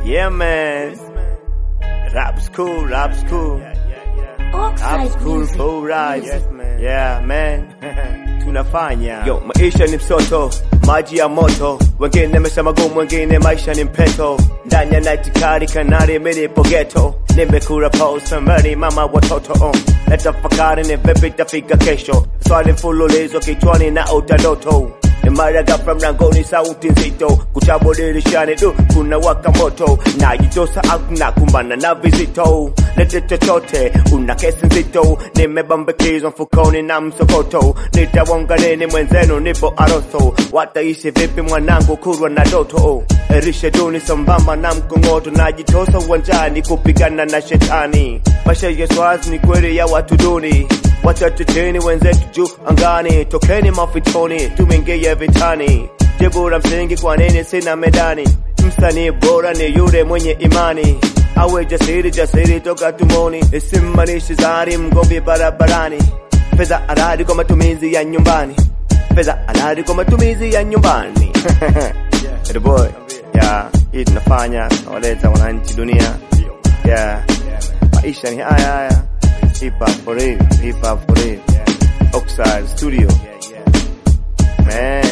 Yeah, man. Rap's cool, rap's cool. Rap's Oxide cool, music. full ride. Music. Yeah, man. Tunafanya. Yo, maisha ni msoto, maji ya moto. Wengine maisha magumu, wengine maisha ni mpeto. Ndani ya night kari kanari mimi ghetto. Nimekula pause samari mama watoto oh. Natafakari ni vipi tafika kesho. Swali mfululizo kichwani na utadoto. Mara ghafla mlangoni sauti nzito, kuchabo dirishani du kuna waka moto, najitosa out na kumbana na vizito, lete chochote, una kesi nzito, nimebambikizwa mfukoni na msokoto, nitawonga nini mwenzenu, nipo aroso, wataishi vipi mwanangu kurwa na doto, erishe duni sambamba na mkongoto, najitosa uwanjani kupigana na shetani, maisha ya swazi ni kweli ya watu duni Wachache chini wenzetu juu angani, tokeni mafitoni, tumeingia vitani. Jibu la msingi, kwa nini sina medani? Msanii bora ni yule mwenye imani, awe jasiri, jasiri toka tumoni, isimanishi zari mgombi barabarani. Pesa halali kwa matumizi ya nyumbani, pesa halali kwa matumizi ya nyumbani. Hey boy, yeah, hii tunafanya nawaleta wananchi dunia, yeah, maisha ni haya haya. Hip hop for real, hip hop for real. Oxide Studio. Man.